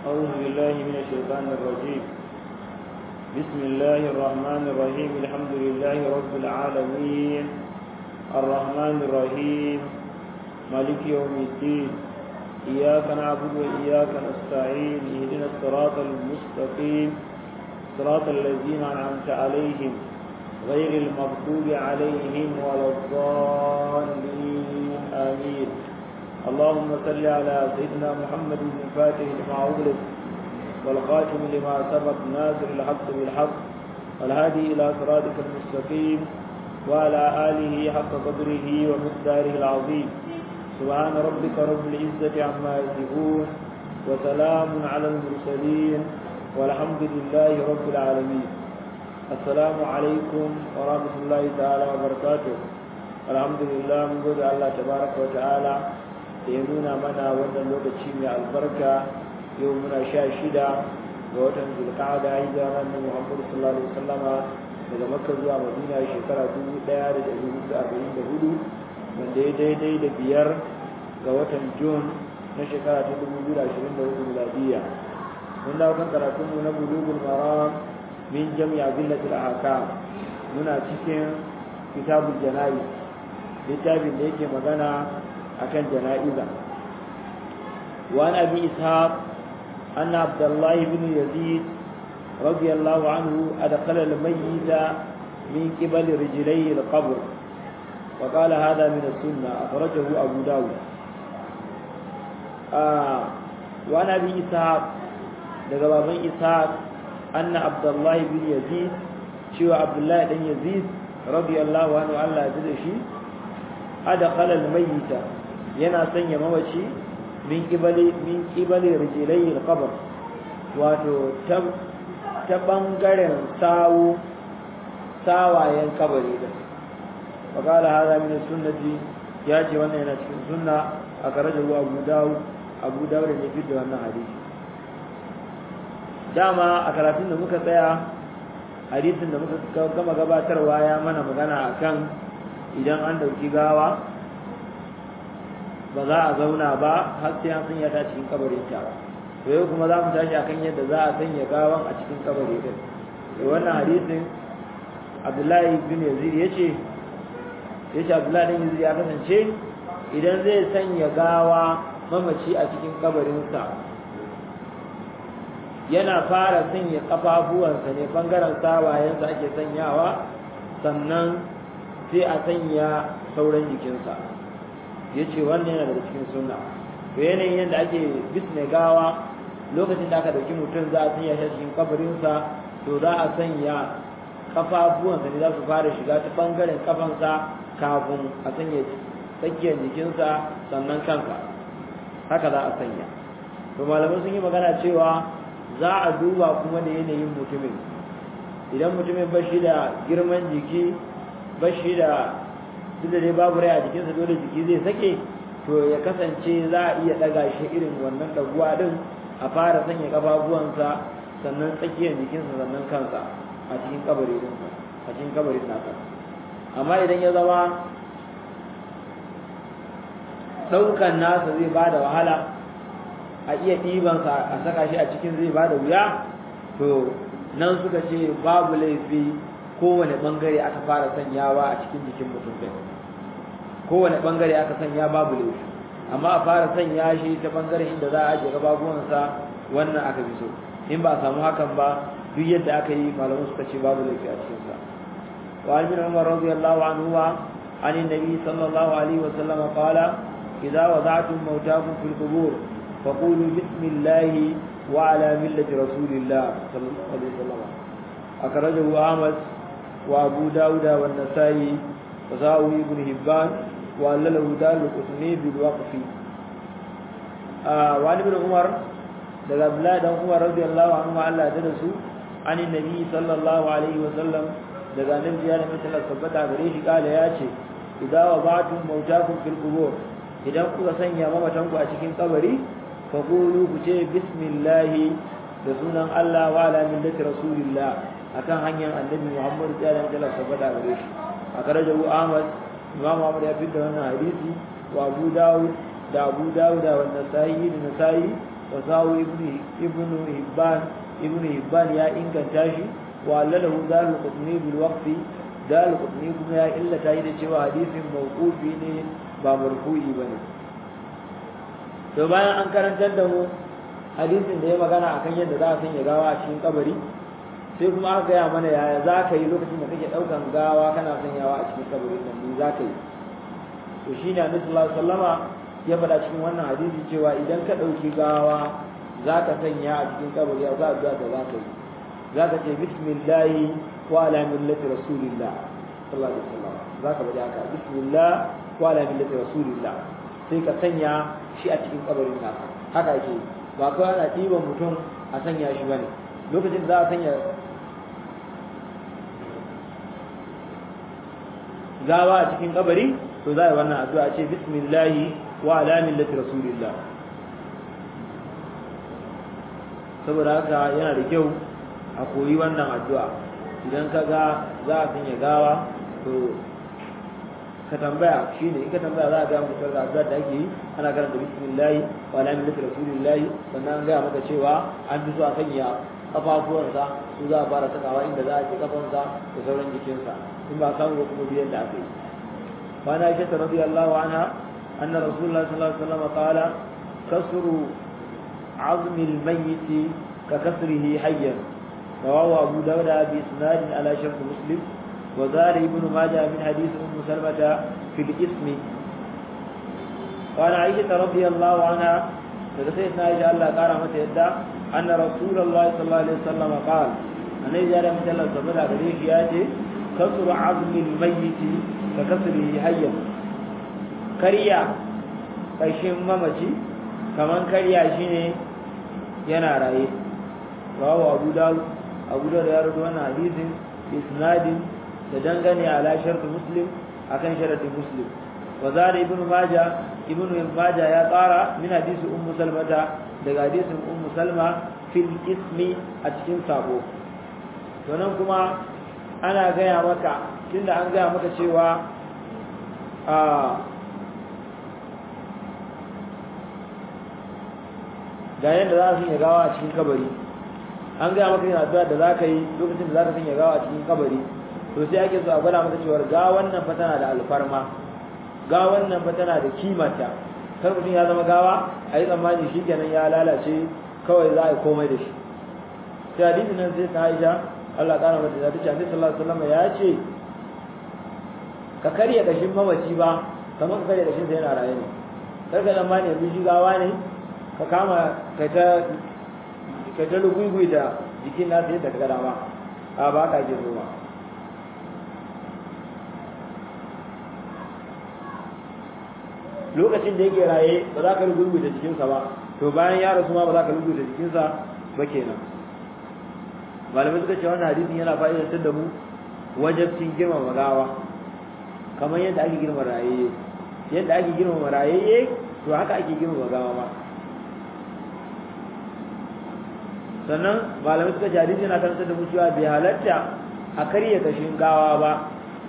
أعوذ بالله من الشيطان الرجيم بسم الله الرحمن الرحيم الحمد لله رب العالمين الرحمن الرحيم مالك يوم الدين إياك نعبد وإياك نستعين اهدنا الصراط المستقيم صراط الذين أنعمت عليهم غير المغضوب عليهم ولا الضالين آمين اللهم صل على سيدنا محمد بن فاتح لما أغلق والخاتم لما سبق ناصر الحق بالحق والهادي إلى صراطك المستقيم وعلى آله حق قدره ومقداره العظيم سبحان ربك رب العزة عما يصفون وسلام على المرسلين والحمد لله رب العالمين السلام عليكم ورحمة الله تعالى وبركاته الحمد لله من قول الله تبارك وتعالى ينونا منا وانا لوكتشي من البركة يومنا شاشدة ووتن ذو القعدة عيدا من محمد صلى الله عليه وسلم daga makka zuwa madina shekara dubu ɗaya da ɗari hudu arba'in da hudu wanda ya daidai da biyar ga watan jun na shekara ta dubu biyu da ashirin da hudu miladiya mun dawo kan karatunmu na bulugul maram min jami'a billatil ahkam muna cikin kitabul janayi littafin da yake magana akan jana'iza wa an abi ishaq anna abdullahi bin yazid radiyallahu anhu adkhala al-mayyit min qibali rijlayhi al-qabr وقال هذا من السنة أخرجه أبو داود آه وأنا أبي إسحاق لقبابا إسحاق أن عبد الله بن يزيد شو عبد الله بن يزيد رضي الله عنه الله يدرشي أدخل الميت ينا سنيا موشي من قبل من قبل رجلي القبر wato ta ɓangaren sawu sawayen kabari da وقال هذا من السنة ياتي وانا هنا cikin sunna akaraja Abu Dawud Abu Dawud ne fi da wannan hadisi dama a karatun da muka tsaya hadisin da muka gama gabatarwa ya mana magana akan idan an dauki gawa ba za a zauna ba har sai an sanya ta cikin kabarin ta to yau kuma za mu tashi akan yadda za a sanya gawan a cikin kabari din wannan hadisin Abdullahi bin Yazid yace ya ce abdullahi ɗan yanzu ya kasance idan zai sanya gawa mamaci a cikin kabarinsa yana fara sanya kafafuwansa ne bangaren sawayensa ake sanyawa sannan sai a sanya sauran jikinsa ya ce wannan yana daga cikin sunna to yanayin yadda ake bisne gawa lokacin da aka dauki mutum za a sanya shi cikin kabarinsa to za a sanya kafafuwansa ne za su fara shiga ta bangaren kafansa kafin a sanya tsakiyar jikinsa sannan kansa haka za a sanya to malamai sun yi magana cewa za a duba kuma da yanayin mutumin idan mutumin ba shi da girman jiki ba shi da duk da dai babu rai a jikinsa dole jiki zai sake to ya kasance za a iya ɗaga shi irin wannan ɗaguwa ɗin a fara sanya ƙafafuwansa sannan tsakiyar jikinsa sannan kansa a cikin kabarin a cikin kabarin nasa amma idan ya zama ɗaukan nasa zai ba da wahala a iya ɗibansa a saka shi a cikin zai ba da wuya to nan suka ce babu laifi kowane ɓangare aka fara sanyawa a cikin jikin mutum ɗin kowane ɓangare aka sanya babu laifi amma a fara sanya shi ta ɓangaren inda za a ajiye gababuwansa wannan aka fi so in ba a samu hakan ba duk yadda aka yi malamu suka ce babu laifi a cikinsa وعن ابن عمر رضي الله عنهما عن النبي صلى الله عليه وسلم قال إذا وضعتم موتاكم في القبور فقولوا بسم الله وعلى ملة رسول الله صلى الله عليه وسلم أخرجه أحمد وأبو داود والنسائي وساوي ابن هبان وألله دار القسمي بالوقف آه وعن ابن عمر daga Abdullahi dan Umar radiyallahu anhu Allah ya su an annabi sallallahu alaihi wa sallam daga annabi ya nabi sallallahu tabbata gare shi kala ya ce idza wadatum mautakum fil qubur idan kuka sanya mamatan ku a cikin kabari fa qulu ku ce bismillah da sunan Allah wa ala millati rasulillah akan hanyar annabi Muhammad sallallahu alaihi tabbata gare shi a karajahu Ahmad Imam Ahmad ya fitta wannan hadisi wa Abu Dawud da Abu Dawud da Nasa'i da Nasa'i wa sawu ibnu ibnu hibban ibnu hibban ya inganta shi wa allalahu dalil qutni bil waqfi dalil qutni kuma ya illata yi da cewa hadisin mawqufi ne ba marfu'i bane to bayan an karantar da mu hadisin da ya magana akan yadda za a sanya gawa a cikin kabari sai kuma aka gaya mana yaya za ka yi lokacin da kake ɗaukan gawa kana sanyawa a cikin kabarin nan ne za ka yi to shi ne annabi sallallahu alaihi wasallama ya faɗa cikin wannan hadisi cewa idan ka ɗauki gawa za ka sanya a cikin kabari a za da za ka yi za ka ce bismillahi wa ala millati rasulillah sallallahu alaihi wasallam za ka faɗi haka bismillah wa ala millati rasulillah sai ka sanya shi a cikin kabarin naka haka ake ba kawai ana ɗiban mutum a sanya shi bane lokacin da za a sanya gawa a cikin kabari to za a yi wannan addu'a ce bismillahi wa ala millati rasulillah saboda haka yana da kyau a koyi wannan addu'a idan ka ga za a sanya gawa to ka tambaya shine in ka tambaya za a ga maka da addu'a da ake yi ana karanta bismillahi wa ala millati rasulillah sannan an ga maka cewa an fi so a sanya kafafuwansa su za a fara sakawa inda za a ci kafansa da sauran jikinsa in ba samu kuma biyan da aka yi وعن عائشة رضي الله عنها أن رسول الله صلى الله عليه وسلم قال كسر عظم الميت ككسره حيا رواه أبو داود بإسناد على شرط مسلم وزاد ابن ماجه من حديث أم سلمة في الإسم وعن عائشة رضي الله عنها سيدنا عائشة الله قال متى يدى أن رسول الله صلى الله عليه وسلم قال أن إذا لم تلا صبر عليه ياتي كسر عظم الميت ككسره حيا كريا kashin mamaci kaman karya shi ne yana raye rawa abu dawud abu dawud ya rubuta wannan hadisin isnadin da dangane ala shartu muslim akan sharatin muslim wa zara ibnu maja ibnu maja ya tsara min hadisi ummu salmata daga hadisin ummu salma fil ismi a cikin sabo to nan kuma ana gaya maka tunda an gaya maka cewa a ga yadda za su yi gawa a cikin kabari an gaya maka yin addu'a da za ka yi lokacin da za ka sanya gawa a cikin kabari to sai ake so a gwada maka cewar ga wannan fa tana da alfarma ga wannan fa tana da kimanta kar mutum ya zama gawa a yi tsammani shi kenan ya lalace kawai za a yi komai da shi sai hadisi nan sai ta aisha Allah ƙara mata da tace Annabi sallallahu alaihi wasallam ya ce ka karya kashin mamaci ba kamar ka karya kashin sa yana raye ne kar ka tsammani yanzu shi gawa ne ka kama kai ta kai ta lugugui da jikin nasa yadda ka gada ma a ba ka ke zuwa lokacin da yake raye ba za ka lugugui da jikinsa ba to bayan ya rasu ma ba za ka lugugui da jikinsa ba kenan malamai suka ce wannan hadisin yana fa'idantar da mu wajabcin girmama gawa kamar yadda ake girmama rayayye yadda ake girmama rayayye to haka ake girmama gawa ma sannan malamai suka ce hadisi yana karantar da mu cewa bai halatta a karya kashin gawa ba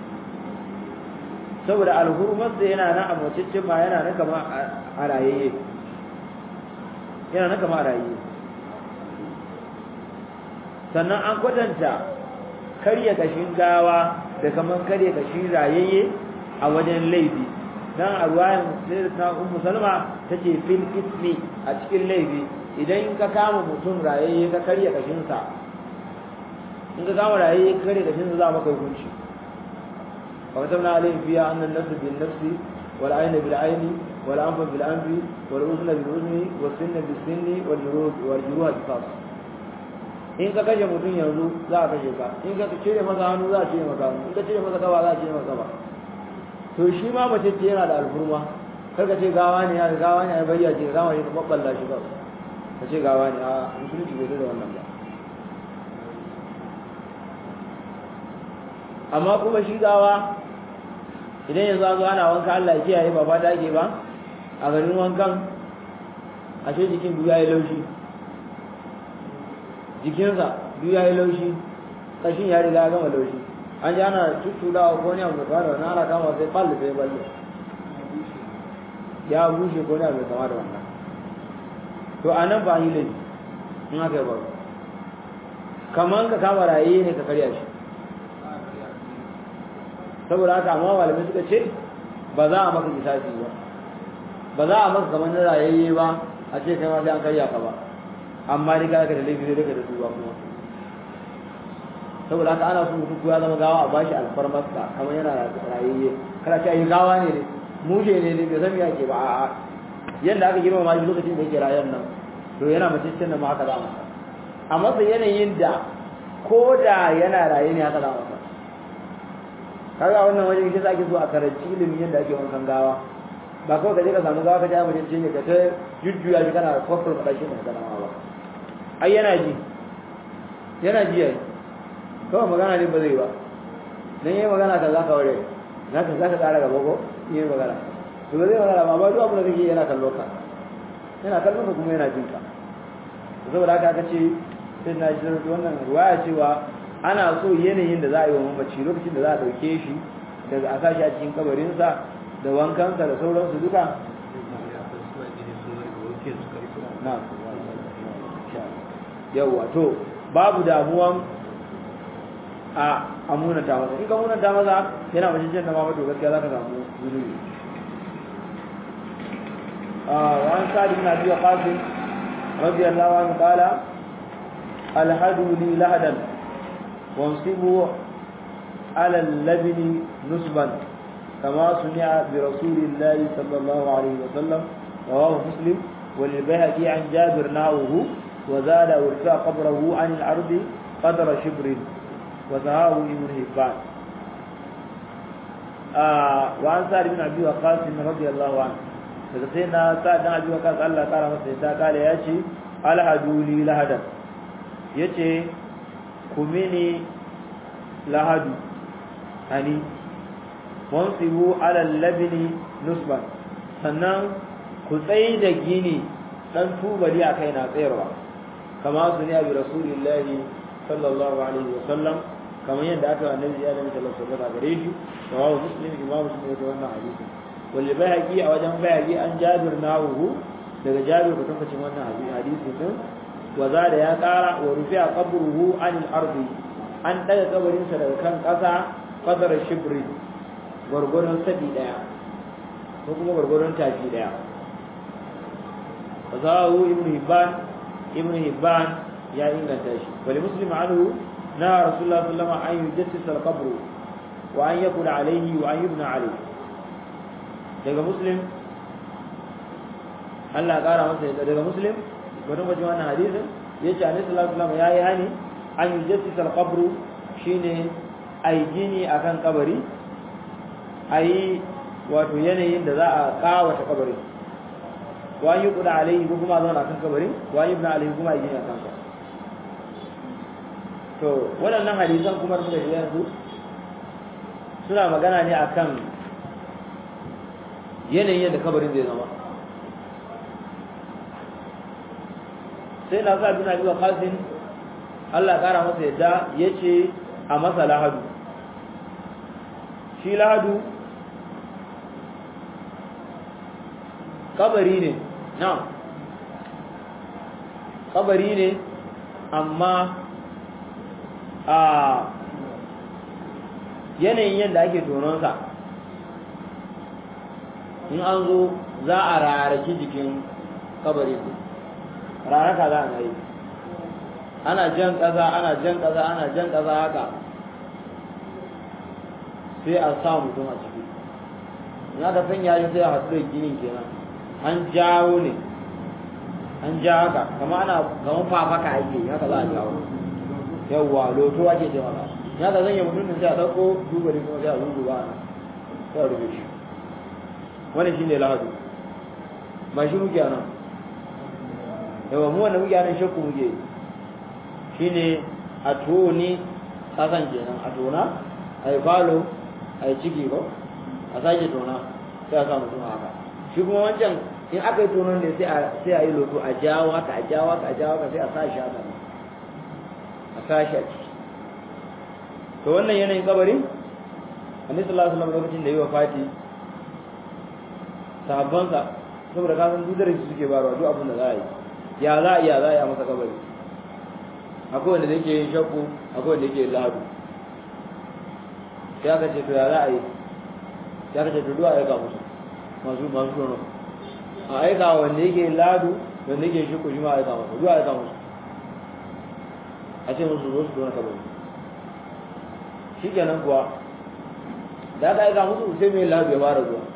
saboda alhurmarsa yana nan a maciccin ma yana nan kama a rayayye yana nan kama a rayayye sannan an kwatanta karya kashin gawa da kamar karya kashin rayayye a wajen laifi dan a ruwayan sai ta ummu salma tace fil ismi a cikin laifi idan ka kama mutum rayayye ka karya kashinsa in ka kama rayayye ka karya kashinsa za maka hukunci wa katabna alayhim fiha anna an-nafs bil nafs wal ayna bil ayni wal anfa bil anfi wal udhna bil udhni was sinna bis sinni wal juruh wal juruh qisas in ka kashe mutum yanzu za a kashe ka in ka cire masa hannu za a cire masa hannu in ka cire masa gaba za a cire masa gaba to shi ma mace ce yana da alfurma kar ka ce gawa ne ya gawa ne ya bayyana ce gawa ne ka babballa shi ba ka ce gawa ne a musulunci bai da wannan ba amma kuma shi gawa idan yanzu an zo ana wanka Allah ya kiyaye ba fata ake ba a garin wankan ashe jikin duk yayi laushi jikinsa duk yayi laushi kashin ya riga ya gama laushi an ji ana tuttudawa ko ne abu da wannan ana kama sai balle sai balle ya bushe ko ne abu da wannan to a nan ba yi laifi in aka yi ba kamar ka kama raye ne ka karya shi saboda haka amma malamai suka ce ba za a maka kisasi ba ba za a maka kamar na rayayye ba a ce kai ma sai an karya ka ba amma dai ka da laifi sai daga da su ba kuma saboda haka ana so mutum ya zama gawa a bashi alfarmarsa kamar yana rayayye kada ce yi gawa ne ne mushe ne ne bai san me yake ba a'a yanda aka girma ma shi lokacin da yake rayuwar nan to yana mace cin da ma haka za a masa a masa yanayin da ko da yana raye ne haka za a masa kaga wannan wajen shi ake so a karanci ilimin yadda ake wankan gawa ba kawai ka je ka samu gawa ka ja mace ce ne ka ta jujjuya shi kana kwafar faɗa shi mai sanama ba ai yana ji yana ji yayi kawai magana ne ba zai ba dan yayi magana ka za ka ware za ka za ka ƙara gaba ko yayi magana to ba zai magana ba amma duk abin da kake yana kallo ka yana kallon ka kuma yana jin ka saboda haka aka ce sai na ji wannan ruwaya cewa ana so yanayin da za a yi wa mamaci lokacin da za a ɗauke shi daga a sashi a cikin kabarinsa da wankansa da sauransu duka yawwa to babu damuwan a amunata masa in ka munata masa yana mace cin da ma to gaskiya za ka samu zunubi وعن سعد بن ابي وقاص رضي الله عنه قال الهدوا لي لهدا وانصبوا على اللبن نصبا كما سمع برسول الله صلى الله عليه وسلم رواه مسلم وللبيهقي عن جابر نحوه وزاد وارتفع قبره عن الارض قدر شبر وسهاه ابن هبان آه وعن سعد بن ابي وقاص رضي الله عنه daga sai na sa dan abi waqas Allah ya kara masa yadda kale ya ce alhaduli lahadan yace kumini lahadu ani wansibu ala labini nusban sannan ku tsayi da gini dan tubali a kai na tsayarwa kama su ne abi rasulillahi sallallahu alaihi wa sallam kamar yadda aka annabi ya nabi sallallahu alaihi wa sallam gare shi rawahu muslim imam muslim da wannan hadisi wal bayhaqi a wajen bayhaqi an jabir nahu daga jabir ko tabbacin wannan hadisi din wa da ya kara wa rufi'a qabruhu anil ardi an daga kabarinsa daga kan kasa qadar shibri gurgurun sabi daya ko kuma gurgurun tafi daya fasahu ibn hibban ibn hibban ya inganta shi wali muslim anhu na rasulullah sallallahu alaihi wasallam an yujassisa al-qabr wa an yakuna alayhi wa an yubna alayhi daga muslim Allah ya kara masa daga muslim wani wajen wannan hadisin yace annabi sallallahu alaihi wasallam yayi hani an yujassisa al-qabr shine ai gini akan kabari ai wato yanayin da za a kawata kabarin wa yi kuda alaihi ko kuma zauna kan kabarin wa yi ibn alaihi kuma yi gini a kansa to waɗannan hadisan kuma da suka shiga yanzu suna magana ne akan yanayin yadda kabarin zai zama sai na sa bin abi qasim Allah ya kara masa yadda yace a masa lahadu shi lahadu kabari ne na kabari ne amma a yanayin yadda ake tononsa in an zo za a rarraki jikin kabari raraka za a yi ana jan ƙasa ana jan ƙasa ana jan ƙasa haka sai a sa mutum a ciki in aka sanya shi sai a haɗu da ginin kenan an jawo ne an ja haka kama ana kamar fafaka ake haka za a jawo yawwa loto ake ce maka ya ka zanya mutum sai a ɗauko dubali kuma sai a zuzu ba a sai a rufe shi wani shi ne lahadu ba shi muke nan yawa mu wanda muke nan shakku muke shi ne a toni ƙasan kenan a tona a yi falo a yi ciki ko a sake tona sai a sa mutum haka shi kuma wancan in aka yi tonon ne sai a yi loto a jawo haka a jawo haka a jawo haka sai a sa shi haka a sa shi a ciki to wannan yanayin kabarin annabi sallallahu alaihi wasallam lokacin da yi wa fati sahabbansa saboda ka san dudar su suke barwa duk abin da za a yi ya za a iya za a yi a masa kabari akwai wanda yake yin shakku akwai wanda yake yin lahadu sai aka ce to ya za a yi sai aka ce to duwa aika musu masu masu tono a aika wanda yake yin lahadu wanda yake yin shakku shi ma aika musu duwa aika musu a ce musu zo su tona kabari shi kenan kuwa da aka aika musu sai mai lahadu ya fara zuwa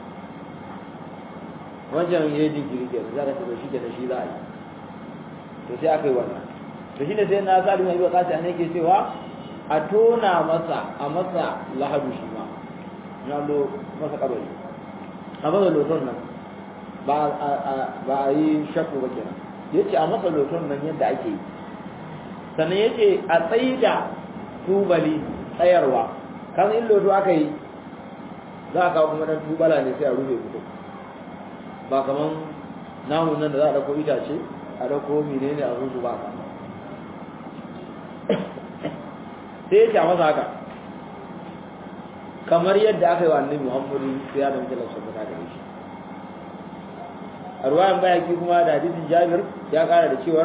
wancan ya yi jinkiri ke za ka ce shi kenan shi za a yi to sai aka yi wannan to shi ne sai na sa limai ba kasi ne ke cewa a tona masa a masa lahadu shi ma na lo masa kabari a masa loton nan ba a yi shakku ba kenan ya ce a masa loton nan yadda ake yi sannan ya ce a tsayi da tubali tsayarwa kan in loto aka yi za a kawo kuma dan tubala ne sai a rufe fito ba kaman namun nan da za a dauko itace a dauko menene a zuzu ba ka sai ya ce masa haka kamar yadda aka yi wa annabi Muhammadu ya da mutum sun fita da shi a ruwayan bayaki kuma da hadisin Jabir ya kara da cewar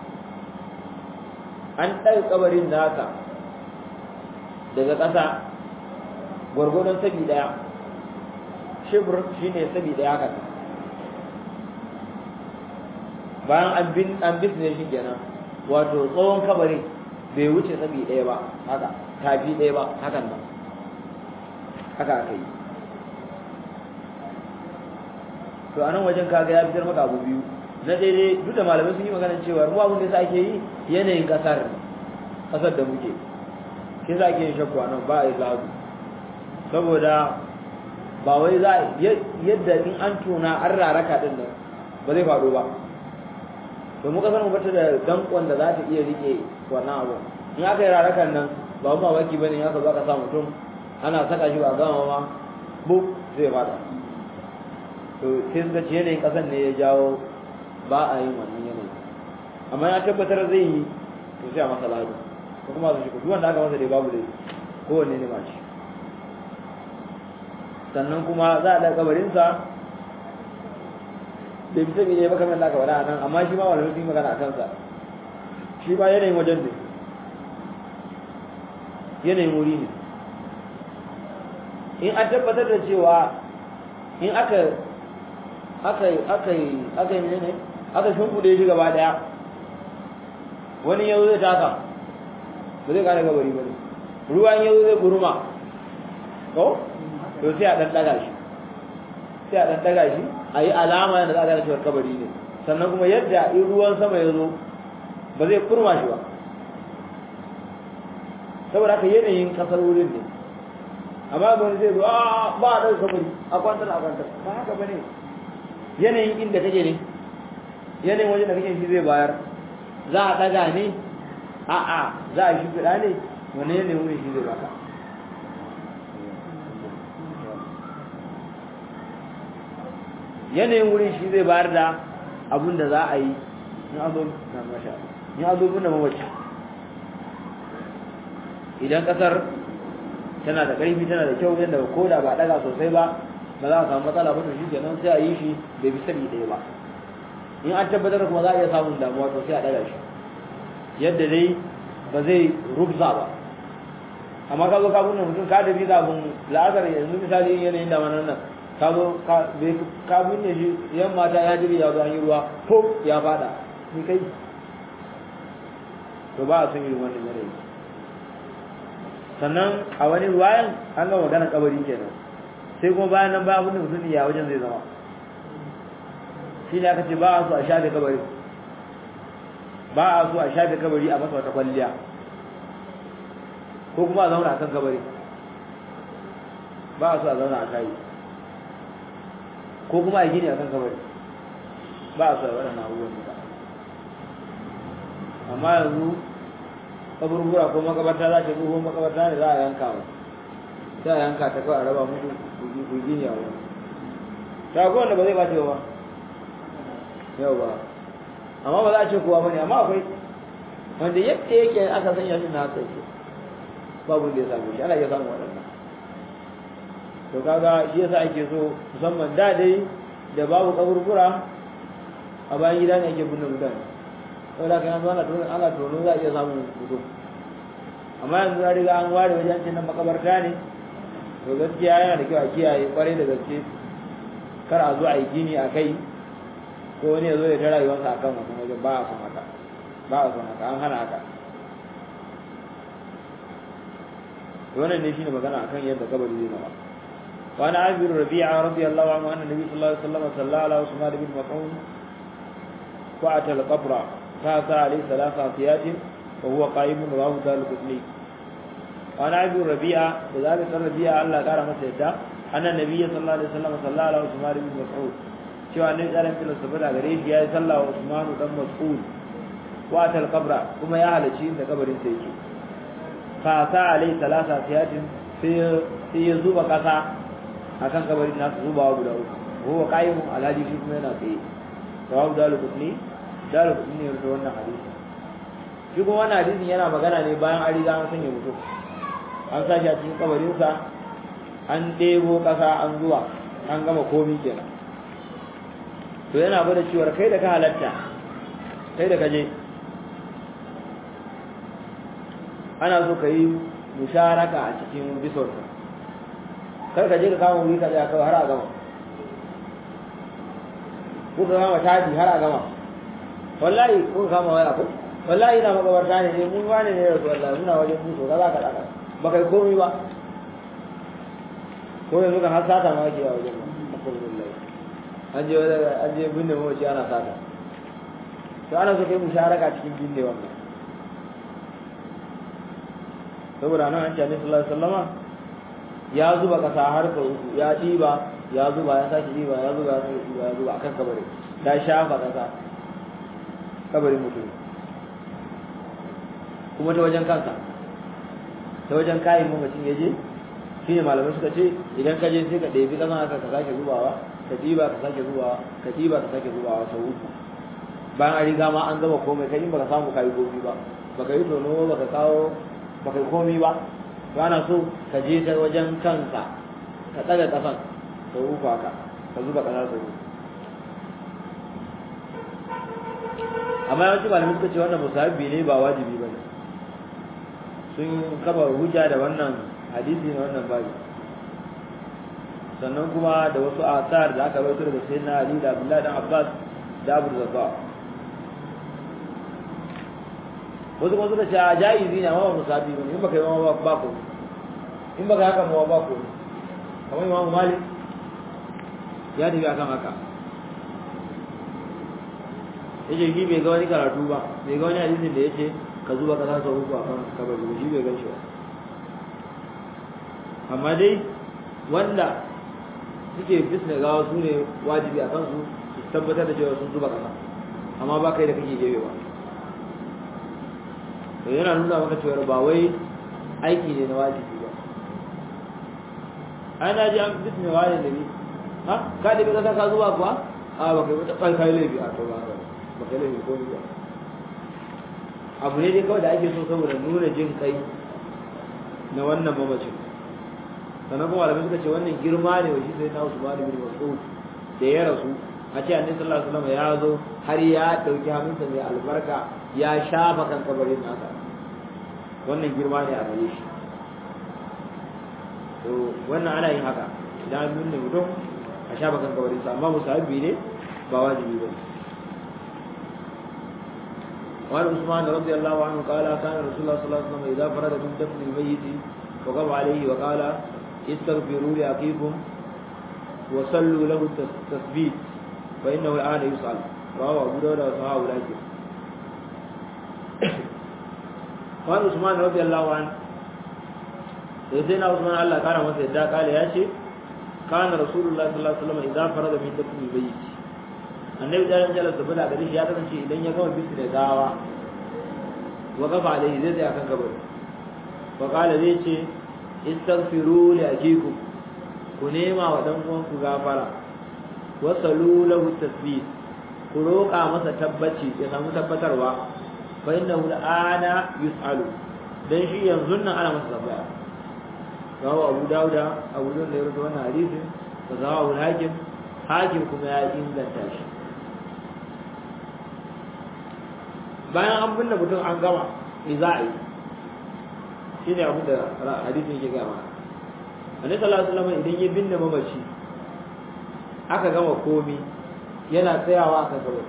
an ɗaga kabarin nasa daga ƙasa gwargwadon sabi ɗaya shibir shine sabi ɗaya haka bayan an bin an bisne shi kenan wato tsawon kabari bai wuce sabi ɗaya ba haka tafi ɗaya ba hakan nan haka aka yi to a nan wajen kaga ya fitar maka abu biyu na daidai duk da malamai sun yi maganar cewa mu abin da yasa ake yi yanayin kasar kasar da muke shi za ake yin shakku a nan ba a yi zazu saboda ba wai za yadda in an tuna an raraka din nan ba zai faɗo ba to mu kasar mu bata da dankon da za ta iya rike wannan abu in aka yi rarakan nan ba mu mamaki bane in aka zo aka sa mutum ana saka shi ba gama ma bu zai fada to sai suka ce yanayin kasan ne ya jawo ba a yin wannan yanayi amma ya tabbatar zai yi to sai a masa lado ko kuma su shi duk wanda aka masa dai babu dai kowanne ne ma shi sannan kuma za a ɗaga kabarinsa bai fi sabi ne ba kamar da aka faɗa a nan amma shi ma wani sun yi magana a kansa shi ba yanayin wajen ne yanayin wuri ne in an tabbatar da cewa in aka aka aka aka yi ne aka shimfiɗe shi gaba ɗaya wani yau zai taka ba zai kare gabari ba ne ruwan yau zai guruma ko to sai a ɗan ɗaga shi sai a ɗan ɗaga shi a yi alama da za a gane cewar kabari ne sannan kuma yadda in ruwan sama ya zo ba zai kurma shi ba saboda haka yanayin kasar wurin ne amma ba zai zo a ba a ɗauka kabari a kwantar a kwantar ba haka ba ne yanayin inda kake ne yanayin wajen da kake shi zai bayar za a ɗaga ne a'a za a shi fiɗa ne wani yanayin wurin shi zai baka yanayin wurin shi zai bayar da abin da za a yi in an zo na masha in an zo binne mawaci idan kasar tana da ƙarfi tana da kyau yadda ko da ba ɗaga sosai ba ba za a samu matsala ba to shi kenan sai a yi shi bai bi sabi ɗaya ba in an tabbatar kuma za a iya samun damuwa to sai a ɗaga shi yadda dai ba zai rubza ba amma ka zo ka binne mutum ka da biza abin la'asar yanzu misali yanayin damanar nan ka zo ka binne shi yan mata ya jiri ya zo an yi ruwa ko ya fada ni kai to ba a son yi wannan yanayi sannan a wani ruwayan an ga magana kabari kenan sai kuma bayan nan ba abin da mutum ya wajen zai zama shi ne aka ce ba a so a shafe kabari ba a so a shafe kabari a masa wata kwalliya ko kuma a zauna a kan kabari ba a so a zauna a kayi ko kuma a gini a kan kabari ba a so a waɗannan abubuwan duka amma yanzu kaburbura ko makabarta za ta ruhu makabarta ne za a yanka wa sai a yanka ta kawai a raba musu ku gini a wani ta ko wanda ba zai bace ba yau ba amma ba za a ce kowa bane amma akwai wanda yadda yake aka sanya shi na haka yake babu da ya samu shi ana iya samun waɗannan to kaga shi yasa ake so musamman da dai da babu kaburbura a bayan gida ne ake binne mutane saboda kan yanzu ana tono ana tono za a iya samun mutum amma yanzu ya riga an ware wajen cin nan makabarta ne to gaskiya yana da kyau a kiyaye kwarai da gaske kar a zo a yi gini a kai ko wani ya zo ya ta rayuwarsa a kan wannan wajen ba a son haka ba a son haka an hana haka to wannan ne shine magana akan yadda kabari zai zama وعن عامر ربيعة رضي الله عنه أن النبي صلى الله عليه وسلم صلى على عثمان بن مطعون فأتى القبر فأتى عليه ثلاث عصيات وهو قائم رواه دار القطني وعن عامر ربيعة وذلك الربيعة الله قال مسجدا أن النبي صلى الله عليه وسلم صلى على عثمان بن مسعود شو أن يسأل في الصبر غريب يا صلى عثمان بن مسعود وأتى القبر كما يا أهل شيء قبر سيكي فأتى عليه ثلاث عصيات في في يزوب قصا akan kabarin nasu zubawa guda uku huwa qaimun alhaji shi kuma yana tsaye rawahu dalu kutni dalu kutni ne da wannan hadisi shi kuma wannan hadisin yana magana ne bayan an riga an sanya mutum an sa shi a cikin kabarin sa an ɗebo ƙasa an zuwa an gama komi kenan to yana gwada cewa kai da ka halatta kai da ka je ana so ka yi musharaka a cikin bisorsa kar ka je ka kama wuri ka tsaya kawai har a gama ko ka kama tadi har a gama wallahi ko ka kama waya ko wallahi ina makabarta ne ne mun wane ne rasu wallahi muna wajen mutu kaza ka daka ba kai komai ba ko yanzu kan har sata ma ake a wajen alhamdulillah an je an je binne mawaci ana sata to ana so kai musharaka cikin binne wannan saboda nan an ce annabi sallallahu alaihi wasallama ya zuba kasa har ka uku ya ɗiba ya zuba ya sake ɗiba ya zuba ya sake ɗiba ya zuba akan kabari ta shafa kasa kabarin mutum kuma ta wajen kansa ta wajen kayan mamacin ya je shi ne malamai suka ce idan ka je sai ka ɗebi ƙasan haka ka sake zubawa ka ɗiba ka sake zubawa ka ɗiba ka sake zubawa sau uku bayan an riga ma an gama komai kai in baka samu kayi komi ba baka yi tono baka kawo baka yi komi ba to ana so ka je ta wajen kansa ka tsaga kafan ka uku haka ka zuba kasar sau uku amma yawanci malamai suka ce wannan musabbi ne ba wajibi ba ne sun kafa hujja da wannan hadisi na wannan babi sannan kuma da wasu asar da aka rawaito daga sayyidina Ali da Abdullah dan Abbas da Abu Zarra wasu kuma suka ce a jaizi ne amma ba musabbi ba ne in baka yi ma ba ko in baka haka ma ba ko kamar Imam Malik ya tafi akan haka yace shi bai ga wani karatu ba bai ga wani hadisin da yace ka zuba ka sa uku a kan kabari ba shi bai gan shi ba amma dai wanda suke bisne gawa su ne wajibi a kansu su tabbatar da cewa sun zuba kasa amma ba kai da kake gefe ba to yana nuna maka cewa ba wai aiki ne na wajibi ba ai na ji an bisne wani da ni ha ka da kasa ka zuba kuwa a ba kai wata kai kai laifi a to ba ba kai laifi ko ba abu ne dai kawai da ake so saboda nuna jin kai na wannan mamacin sannan kuma malamai suka ce wannan girma ne wa shi sai na Usman bin Mas'ud da ya rasu a ce annabi sallallahu alaihi wasallam ya zo har ya dauki hannunsa mai albarka ya shafa kan kabarin nasa wannan girma ne a gare shi to wannan ana yin haka idan an nuna mutum a shafa kan kabarin sa amma musahabi ne ba wajibi ba وعن عثمان رضي الله عنه قال كان رسول الله صلى الله عليه وسلم إذا فرد من دفن الميت وقف عليه وقال استغفروا لأخيكم وصلوا له التثبيت فإنه الآن يسأل رواه أبو داود وصحابه الأجر وعن عثمان رضي الله عنه سيدنا عثمان الله كان مسجدا قال يا شيخ كان رسول الله صلى الله عليه وسلم إذا فرد من دفن الميت annabi da ran jalla saboda gare shi ya kasance idan ya gama bisu da gawa wa kafa alaihi zai tsaya kan kabari wa qala zai ce istaghfiru li akikum ku nema wa dan uwan ku gafara wa salu lahu tasbih ku roƙa masa tabbaci ya samu tabbatarwa fa innahu al'ana yus'alu dan shi yanzu nan ana masa tambaya rawu abu dauda abu da ya rubuta wannan hadisin wa zawahu hakim hakim kuma ya inganta shi bayan an binne mutum an gama me za a yi shine abin da hadisin yake gaya mana annabi sallallahu alaihi wasallam idan ya binne mamaci aka gama komi yana tsayawa aka gaba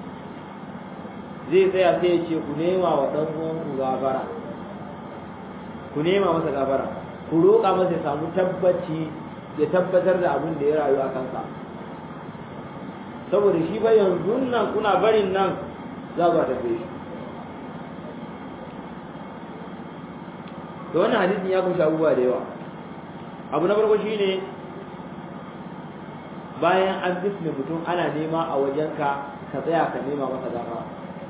zai tsaya sai ya ce ku nema wa dan uwan ku gafara ku nema masa gafara ku roƙa masa ya samu tabbaci ya tabbatar da abin da ya rayu a kansa saboda shi ba yanzu nan kuna barin nan za ku tafi shi to wannan hadisin ya kunshi abubuwa da yawa abu na farko shine bayan an bisne mutum ana nema a wajenka ka tsaya ka nema masa gafara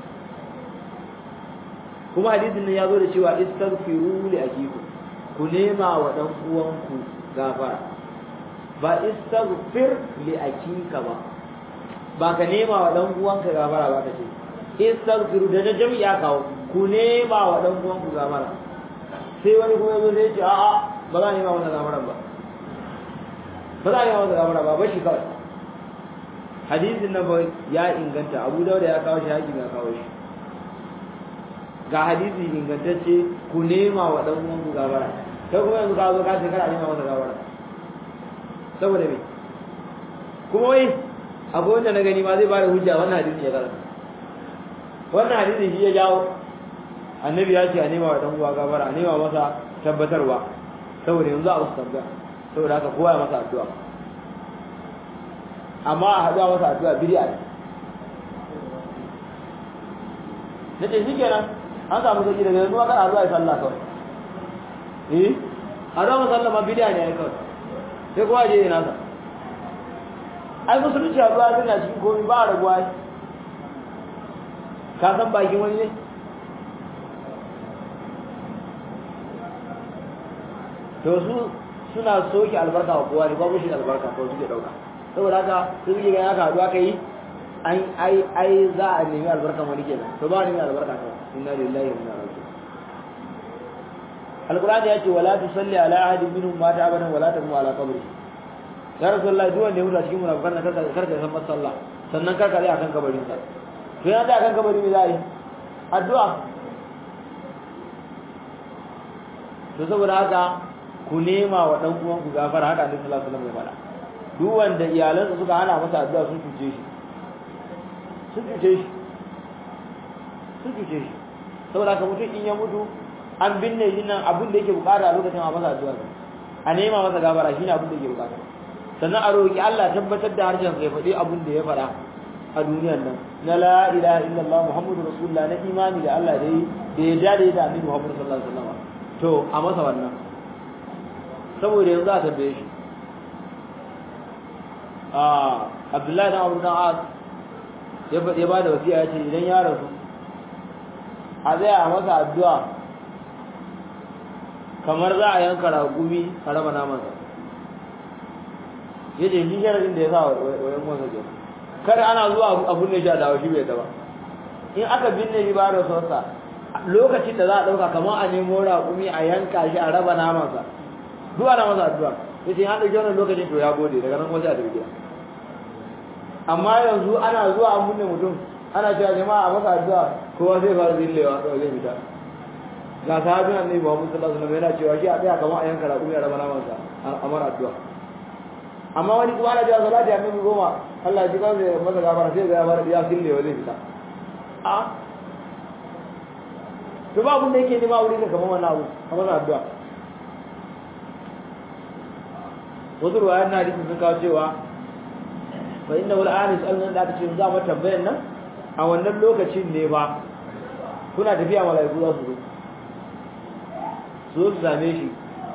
kuma hadisin nan ya zo da cewa istaghfiru li akikum ku nema wa dan uwanku gafara ba istaghfir li akika ba ba ka nema wa dan uwanka gafara ba ka ce istaghfiru da jami'a kawo ku nema wa dan uwanku gafara sai wani kuma yazo sai ya ce a'a ba za a nema masa gafara ba ba za a nema masa gafara ba ba shi kawai hadisin nan ba ya inganta abu dauda ya kawo shi hakim ya kawo shi ga hadisi ingantacce ku nema wa dan uwanku gafara kai kuma yanzu ka zo ka ce kana nema masa gafara saboda me kuma wai abu wanda na gani ma zai bada hujja wannan hadisi ya karanta wannan hadisi shi ya jawo annabi ya ce a nema wa dan uwa gafara a nema masa tabbatarwa saboda yanzu a wasu tambaya saboda haka kowa ya masa addu'a amma a haɗuwa masa addu'a bid'a ne nace shikenan an samu sauki daga yanzu kan addu'a ya sallah kawai eh addu'a musalla ma bid'a ne ai kawai sai kowa je yana sa ai musulunci addu'a tana cikin komai ba a rabuwa ka san bakin wani ne to su suna soke albarka wa kowa ne babu shi albarka ko suke dauka saboda haka sun yi ganin haka haduwa kai ai ai ai za a nemi albarkan wani kenan to ba nemi albarka kawai inna lillahi wa inna ilaihi raji'un alqur'ani ya ce wala tusalli ala ahadin minhum mata abadan wala taqum ala qabri ya rasulullahi duk wanda ya mutu a cikin munafikan nan karka karka san masalla sannan karka zai akan kabarin sa to yana da akan kabari me za a yi addu'a to saboda haka ku nema wa dan uwan ku gafara haka Annabi sallallahu alaihi wasallam ya faɗa duk wanda iyalansa suka hana masa addu'a sun cuce shi sun cuce shi sun cuce shi saboda haka mutum in ya mutu an binne shi nan abin da yake bukata a lokacin a masa addu'a a nema masa gafara shine abin da yake bukata sannan a roki Allah tabbatar da harshen sai faɗi abin da ya faɗa a duniyar nan na la ilaha illallah muhammadu rasulullah na imani da Allah da yi da ya dade da annabi muhammadu sallallahu alaihi wasallam to a masa wannan saboda yanzu a tambaye shi a abdullahi dan abu dan az ya ba da wasiya ya ce idan ya rasu a zai a masa addu'a kamar za a yanka ragumi a raba namansa ya ce shi sharadin da ya sa wa yan wasa ke kada ana zuwa a binne shi a dawo shi bai da ba in aka binne shi ba da sosa lokacin da za a ɗauka kamar a nemo ragumi a yanka shi a raba namansa duk ana masa addu'a ya ce an ɗauki wannan lokacin to ya gode daga nan wasu a tafi gida amma yanzu ana zuwa an binne mutum ana cewa jama'a a masa addu'a kowa zai fara zillewa to zai fita ga sahabin annabi Muhammad sallallahu alaihi wasallam yana cewa shi a tsaya kamar a yanka raƙumi a raba namansa a mara addu'a amma wani kuma ana cewa salati annabi goma Allah ya ji kawai masa gafara sai ga ya fara ya zillewa zai fita a to ba abin da yake nema wuri ka kamar wannan abu a masa addu'a wasu ruwayan na hadisin sun kawo cewa fa inna wal anis allan da aka ce za mu tambayar nan a wannan lokacin ne ba kuna tafiya malaiku za su zo su zo su same shi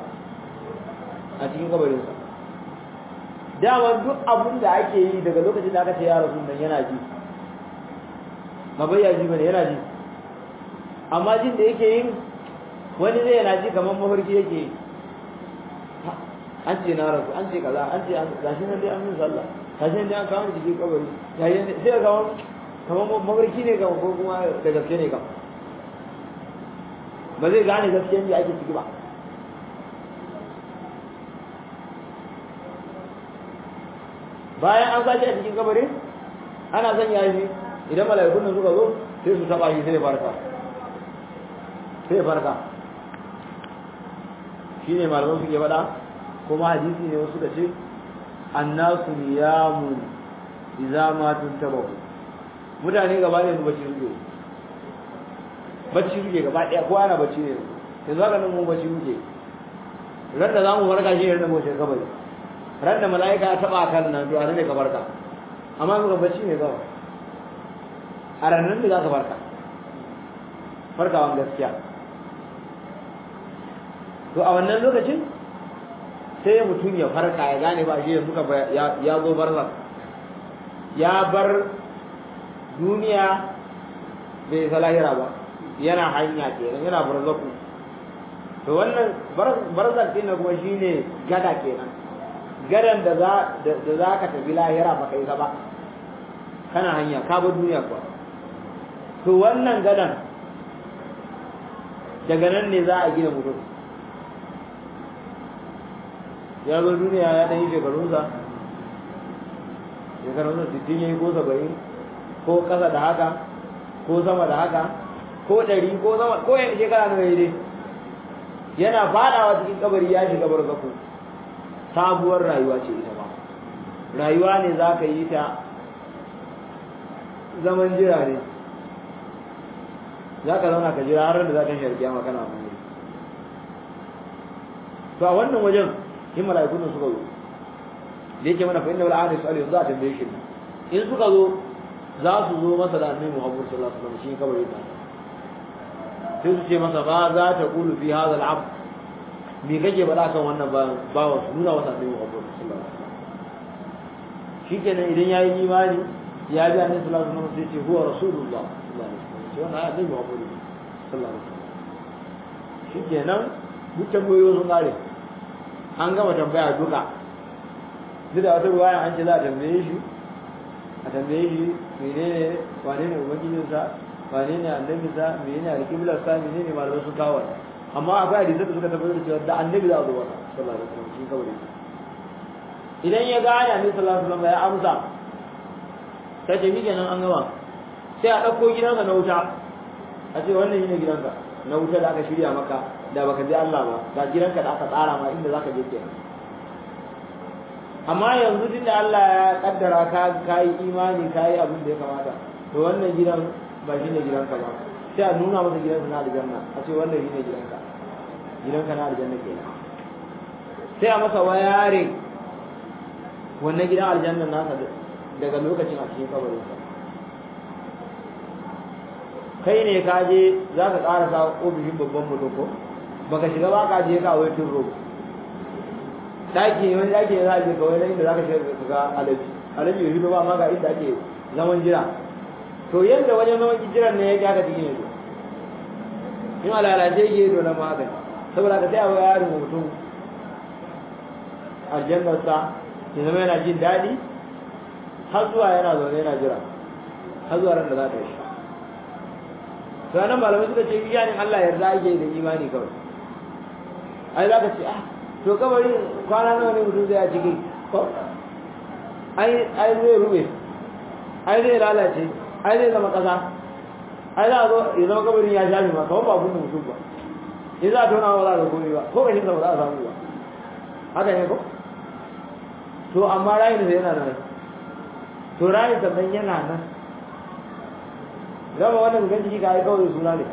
a cikin kabarinsa dama duk abin da ake yi daga lokacin da aka ce ya rasu nan yana ji ba bai ya ji bane yana ji amma jin da yake yin wani zai yana ji kamar mafarki yake yi an ce na rasu an ce kaza an ce gashi nan dai an min sallah gashi nan dai an kawo cikin kabari yayin sai ga kamar mafarki ne kamar ko kuma da gaske ne kam ba zai gane gaskiyan da ake ciki ba bayan an sashi a cikin kabarin ana son ya shi idan mala'ikun nan suka zo sai su taba shi sai ya farka sai ya farka shine malaman suke faɗa kuma hadisi ne wasu da ce annasu niyamun idza ma tuntabahu mutane gaba ne su bacci suke bacci suke gaba ɗaya ko ana bacci ne yanzu haka nan mun bacci muke ran da zamu farka shi ne mu shi kabari ran da mala'ika ya taba kan nan to a ne ka farka amma muka bacci ne kawai a ranar da za ka farka farkawan gaskiya to a wannan lokacin sai mutum ya farka ya gane ba shi yanzu ya zo barzak ya bar duniya bai isa lahira ba yana hanya kenan yana barzaku to wannan barzak din kuma shine gada kenan gadan da za da za ka tafi lahira ba kai ba kana hanya ka bar duniya kuwa to wannan gadan daga nan ne za a gina mutum ya zo duniya ya ɗan yi shekarunsa shekarunsa sittin ya yi ko saba'in ko ƙasa da haka ko sama da haka ko ɗari ko sama ko yan shekara na dai yana fadawa cikin kabari ya shiga barzaku sabuwar rayuwa ce ita ba rayuwa ne za ka yi ta zaman jira ne za ka zauna ka jira har da za ka shi kiyama kana mai to a wannan wajen in mala'ikun nan suka zo da yake mana fa inna wal ahli salih za ta tambaye shi in suka zo za su zo masa da annabi Muhammad sallallahu alaihi wasallam shi kabari ta sai su ce masa ba za ta kulu fi hadha al abd me kake faɗa kan wannan bawa su nuna masa annabi Muhammad sallallahu alaihi wasallam shikenan idan yayi imani ya bi annabi sallallahu alaihi wasallam sai ce huwa rasulullah sallallahu alaihi wasallam sai wannan annabi Muhammad sallallahu alaihi wasallam shikenan duk tambayoyi sun kare an gama tambaya duka duk da wata ruwaya an ce za a tambaye shi a tambaye shi menene wane ne ubangijinsa wane ne annabinsa menene alƙiblarsa menene malamai sun kawo amma akwai hadisai da suka tabbatar da cewa da annabi za a zo wata sallallahu alaihi wasallam shi kawai idan ya gane annabi sallallahu alaihi wasallam ya amsa ta ce mi kenan an gama sai a ɗauko gidansa na wuta a ce wannan shine gidanka na wuta da aka shirya maka da baka je Allah ba ga gidanka da aka tsara ma inda zaka je kenan amma yanzu tun da Allah ya kaddara ka kai imani kai abin da ya kamata to wannan gidan ba shi ne gidanka ba sai a nuna masa gidansa na aljanna a ce wannan shi ne gidanka gidanka na aljanna kenan sai a masa wayarin wannan gidan aljanna nasa daga lokacin a cikin kabarinsa kai ne ka je za ka ƙara sa ofishin babban mutum ko baka shiga ba ka je ka wai turo daki wani daki ne za a je kawai na inda za ka shiga ka ga alaji alaji bai fito ba amma ga inda ake zaman jira to yadda wajen zaman jiran ne ya ga ka cikin yanzu in alalace yake to na magani saboda ka sai a wai yarin mutum aljannarsa ya zama yana jin daɗi har zuwa yana zaune yana jira har zuwa ran da za ta yi to nan malamai suka ce iyanin Allah yarda ake da imani kawai ai za ka ce ah to kabarin kwana nawa ne mutum zai a ciki ko ai ai zai rube ai zai lalace ai zai zama kasa ai za a zo ya zama kabarin ya shafi ma kawai ba abin da mutum ba in za a tona ba za a ga komai ba ko kashin sa ba za a samu ba haka ne ko to amma rayin sa yana nan to rayin sa nan yana nan zama wannan gan jiki ka yi kawai suna ne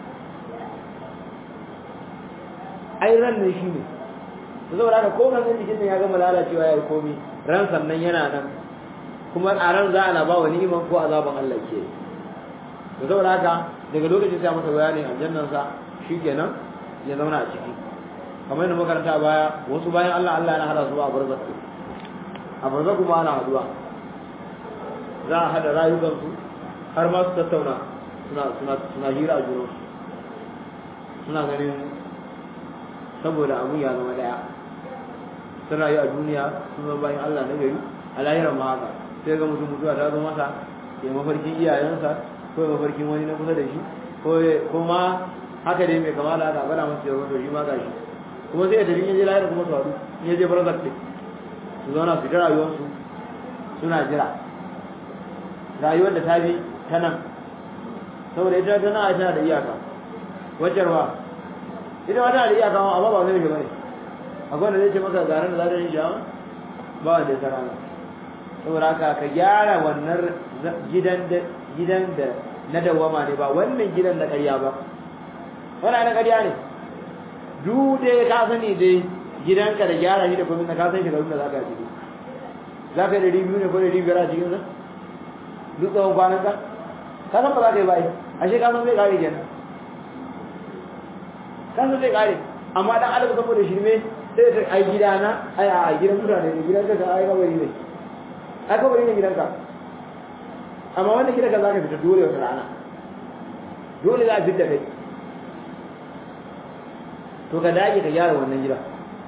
ai ran ne shi ne to saboda haka ko gangan jikin ya gama lalacewa ya yi komi ran sannan yana nan kuma a ran za a na ba wa ni'iman ko azaban Allah ke to saboda haka daga lokacin sai masa bayanin aljannan sa shikenan ya zauna a ciki kamar yadda makaranta baya wasu bayan Allah Allah yana hada su a barzak a barzak kuma ana haduwa za a hada rayukansu har ma su tattauna suna suna suna hira a junansu suna ganin saboda abun ya zama daya sun rayu a duniya sun zama bayan Allah na gari a lahirar ma haka sai ga mutum mutuwa ta zo masa ya mafarkin iyayensa ko ya mafarkin wani na kusa da shi ko ma haka dai mai kama da haka bada masa yawon to shi ma gashi kuma sai ya tafi in je lahirar kuma su haɗu in ya je barzak ɗin su zauna su ta rayuwarsu suna jira rayuwar da ta bi ta nan saboda ita tana a tana da iyaka wajen ba ita ma tana da iyaka amma ba zai shiga ne akwai wanda zai ce maka garin da za ta yi shi ba wanda ya sarana saboda haka ka gyara wannan gidan da gidan da na dawama ne ba wannan gidan na ƙarya ba wannan na ƙarya ne duk dai ka sani dai gidanka da gyara shi da kuma ka san shekarun da za ka ciki za ka yi ɗari biyu ne ko ɗari biyar a cikin sa duk tsawon kwanan ka ka san ba za ka yi ba ai ashe ka san zai ƙare kenan ka san zai ƙare amma dan adam saboda shirme sai ta ai gidana ai a gidan mutane ne gidan ka ai kabari ne ai kabari ne gidanka amma wannan gidanka za ka fita dole wata rana dole za a fita kai to ka dage ka gyara wannan gida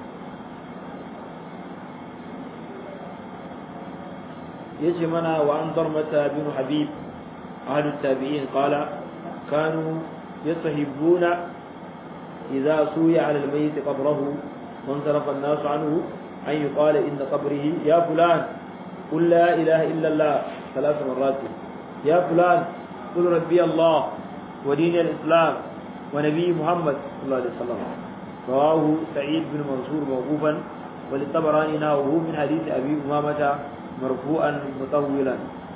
yace mana wa an darmata bin habib ahad tabi'in qala kanu yastahibuna idza suya ala al-mayyit qabrahu وانصرف الناس عنه أن يقال إن قبره يا فلان قل لا إله إلا الله ثلاث مرات يا فلان قل ربي الله ودين الإسلام ونبي محمد صلى الله عليه وسلم رواه سعيد بن منصور موقوفا وللطبراني ناوه من حديث أبي أمامة مرفوعا مطولا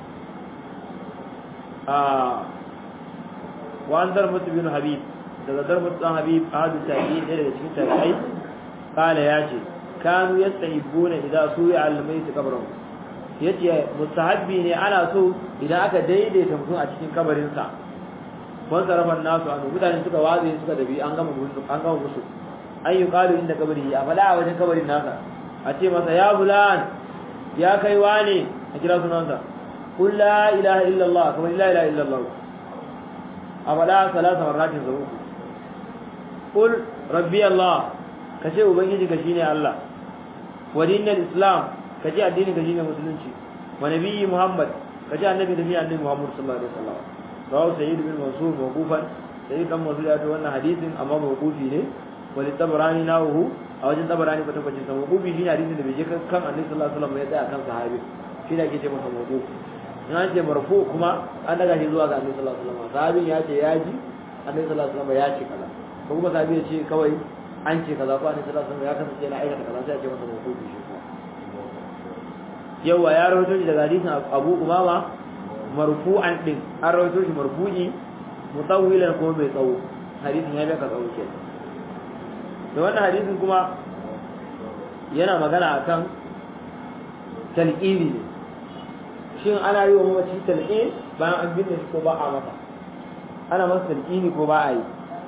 آه وعن درمة بن حبيب درمة بن حبيب أحد التابعين إلى التابعين قال ياجي كانوا يستحبون إذا سوي على الميت قبره yace mustahabbi ne ana so idan aka daidaita mutum a cikin kabarin sa wan sarafan nasu an mutane suka waze suka dabi an gama musu an gama musu an yi qalu inda kabari ya fada a wajen kabarin nasa a ce masa ya fulan ya kai wane a kira sunansa qul la ilaha illa allah kuma la ilaha illa allah a fada salasa marratin sau uku qul rabbi allah ka ce ubangiji ka shine Allah wa dinul islam ka ce addini ka shine musulunci wa nabiyyi muhammad ka ce annabi da annabi muhammad sallallahu alaihi wasallam rawu sayyid bin mansur mawqufan sayyid dan mansur ya ta wannan hadisin amma mawqufi ne wa li tabarani nahu a wajen tabarani kwata kwace sa mawqufi shine hadisin da bai je kan annabi sallallahu alaihi wasallam ya tsaya kan sahabi shi da ake ce masa mawquf in an ce marfu kuma an daga shi zuwa ga annabi sallallahu alaihi wasallam sahabin ya ce ya ji annabi sallallahu alaihi wasallam ya ce kaza ko kuma sahabi ya ce kawai an ce kaza ko annabi sallallahu alaihi wasallam ya kasance yana aikata kaza sai a ce masa mawqufi shi kuma yawa ya rawaito shi daga hadisin Abu Umama marfu'an din an rawaito shi marfu'i mutawwilan ko mai tsawo hadisin ya baka tsawo ke da wannan hadisin kuma yana magana akan talqini ne shin ana yi wa mamaci talqin bayan an binne shi ko ba a masa ana masa talqini ko ba a yi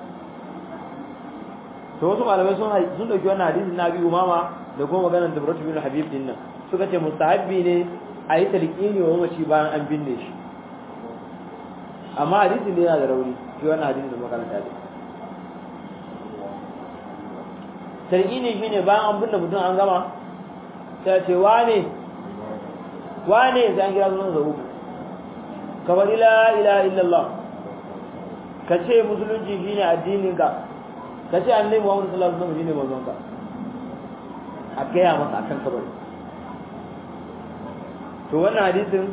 to wasu malamai sun sun dauki wannan hadisin na bi umama da kuma maganar da Ibrahim bin Habib din nan suka ce mustahabbi ne a yi talqini wa mamaci bayan an binne shi amma hadisin ne yana da rauni shi wannan hadisin da makaranta ne talqini shine bayan an binne mutum an gama sai ce wane wane sai an kira sunan zabu kamar la ilaha illallah ka ce musulunci shine addinin ka ka ce annabi Muhammad sallallahu alaihi wasallam shine manzon ka a gaya masa akan kabari to wannan hadisin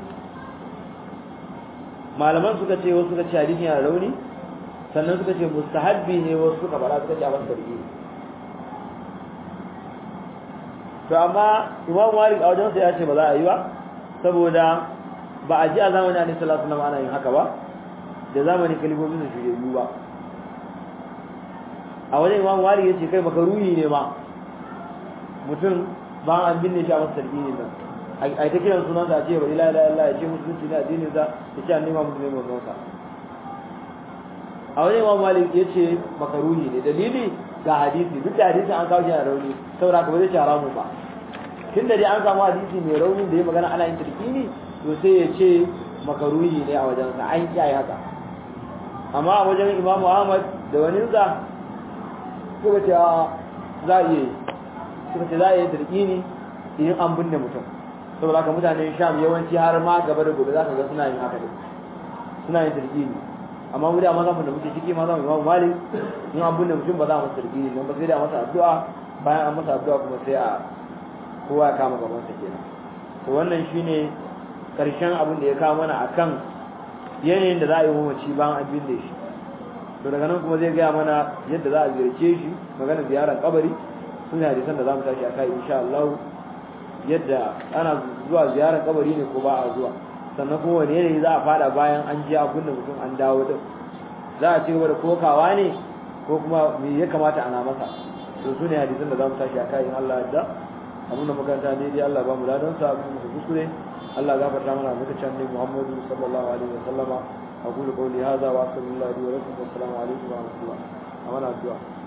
malaman suka ce wasu suka ce hadisin yana rauni sannan suka ce mustahabbi ne wasu suka fara suka ce a wasu sarki to amma imam malik a wajen ya ce ba za a yi ba saboda ba a ji a zamanin annabi sallallahu alaihi wasallam ana yin haka ba da zamanin kalmomin su shirye ba a wajen imam malik yace kai makaruhi ne ma mutum ba an binne shi a masa sarki ne nan ai ta kiran sunan sa ce bari la ilaha illallah ya ce musulunci ne addinin sa ya ce annabi Muhammad ne manzon sa a wajen imam malik yace makaruhi ne dalili ga hadisi duk da hadisin an kawo shi a rauni saboda ka ba zai ci haramu ba tun da dai an samu hadisi mai raunin da ya magana ana yin tarkini to sai ya ce makaruhi ne a wajen sa an kiyaye haka amma a wajen imamu ahmad da wani sa suka ce za a iya suka ce za a yi tarkini idan an binne mutum saboda haka mutanen sham yawanci har ma gaba da gobe za ka ga suna yin haka suna yin tarkini amma mu da mazan da muke ciki ma za mu imamu malik in an binne mutum ba za mu tarkini don ba sai da masa addu'a bayan an masa addu'a kuma sai a kowa ya kama gaban sa kenan to wannan shine karshen abin da ya kawo mana akan yanayin da za a yi mamaci bayan an binne shi to daga nan kuma zai gaya mana yadda za a ziyarce shi magana ziyarar kabari sun yi hadisan da za mu tashi a kai insha Allah yadda ana zuwa ziyarar kabari ne ko ba a zuwa sannan kuma wani yanayi za a fada bayan an je abin da mutum an dawo din za a ci gaba da kokawa ne ko kuma me ya kamata ana masa to su ne hadisan da za mu tashi a kai in Allah yadda abin da makaranta ne dai Allah ba mu ladan sa abin da kuskure Allah gafarta mana muka can ne Muhammadu sallallahu alaihi wa sallama aqulu qawli hadha wa astaghfirullahi li wa lakum wa assalamu alaikum wa rahmatullah amana addu'a